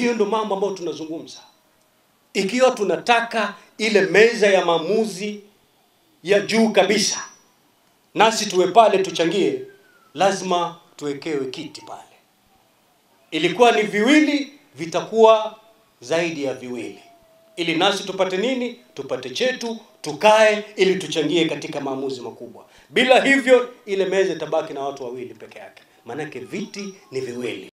Hiyo ndo mambo ambayo tunazungumza. Ikiwa tunataka ile meza ya maamuzi ya juu kabisa, nasi tuwe pale tuchangie, lazima tuwekewe kiti pale. Ilikuwa ni viwili, vitakuwa zaidi ya viwili, ili nasi tupate nini? Tupate chetu, tukae ili tuchangie katika maamuzi makubwa. Bila hivyo, ile meza itabaki na watu wawili peke yake, maanake viti ni viwili.